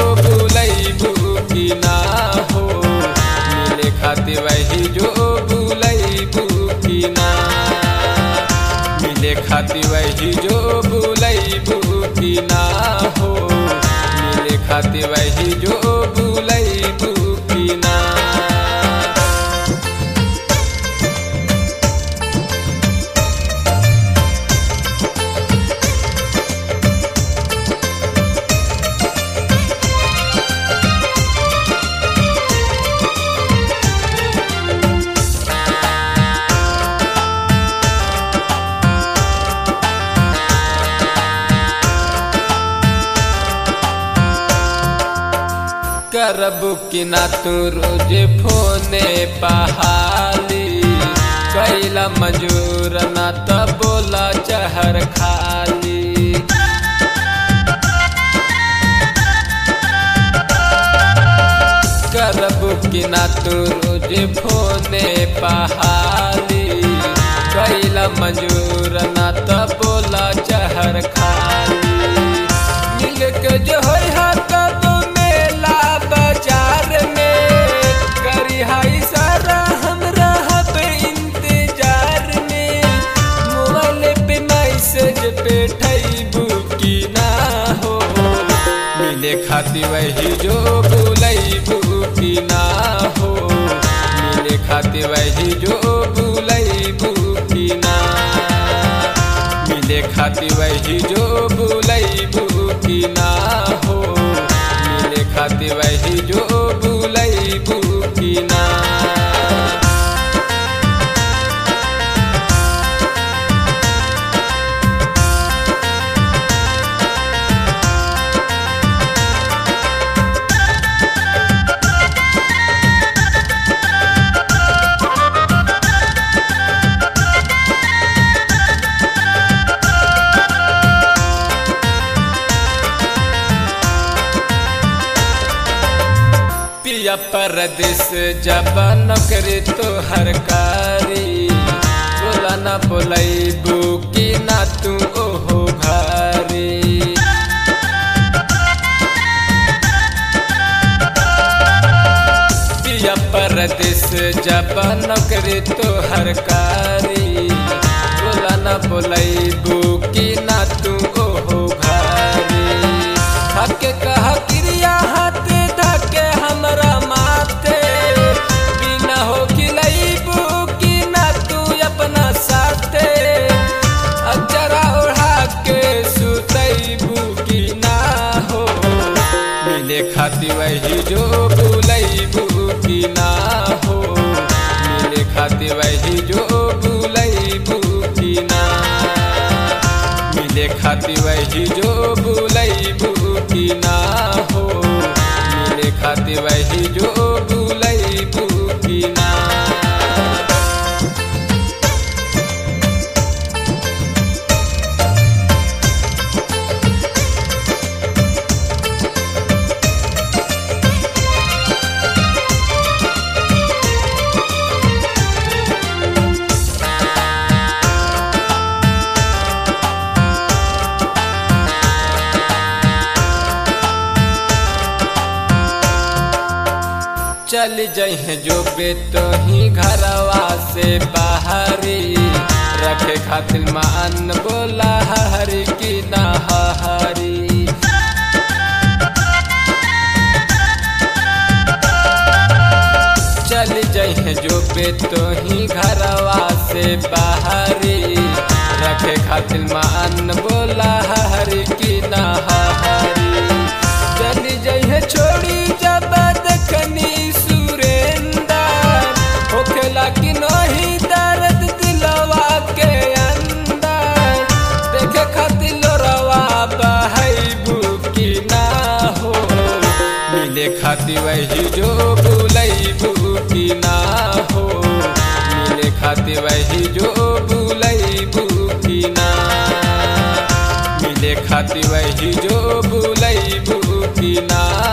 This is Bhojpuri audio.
बुलैबू की ना हो मिले खातिर वही जो बुलैबू की ना मिले खातिर वही जो बुलैबू की ना हो मिले खातिर वही जो बुलैबू की ना करब कि ना तू रोज फोने पहाली कैला मजूर ना त बोला चहर खाली करब कि ना तू रोज फोने पहाली कैला मजूर ना त बोला चहर खाली मिल के जो होई हा कदो मेला बाजार में करी हाई सारा हम रहब इंतजार में मोबाइल पे मैसेज पे ठैबू की ना हो मिले खातिर वही जो बुलैबू की ना हो मिले खातिर वही जो बुलैबू की ना मिले खातिर वही जो बुलैबू की ना हो मिले खातिर वही जो बुलैबू की ना पिया परदेस जब नौकरी तो हरकारी बोला ना बोलैबू की ना तू ओहो घरी पिया परदेस जब नौकरी तो हरकारी बोला ना बोलैबू की ना तू ओहो घरी थके कह क्रिया हाथ धके हमरा माथे बिना हो खिलैबू की ना तू अपना साथे अजरा ओढ़ा के सुतैबू की ना हो मिले खातिर वही जो बुलैबू की ना हो मिले खातिर वही जो बुलैबू की ना मिले खातिर वही जो बुलैबू की ना हो मिले खातिर वही जो बुलैबू की ना चल जहे जो बे तो ही घरवा से बाहरी रखे खातिर मान बोला हरी की ना हरी चल जहे जो बे तो ही घरवा से बाहरी रखे खातिर मान बोला हरी की ना हरी चल जहे छोड़ी जब देखनी सुरेंदर होखेला कि नहीं दर्द दिलवा के अंदर देखे खातिर लोरवा बहैबू की ना हो मिले खातिर वही जो बुलैबू की ना हो मिले खातिर वही जो बुलैबू की ना मिले खातिर वही जो बुलैबू की ना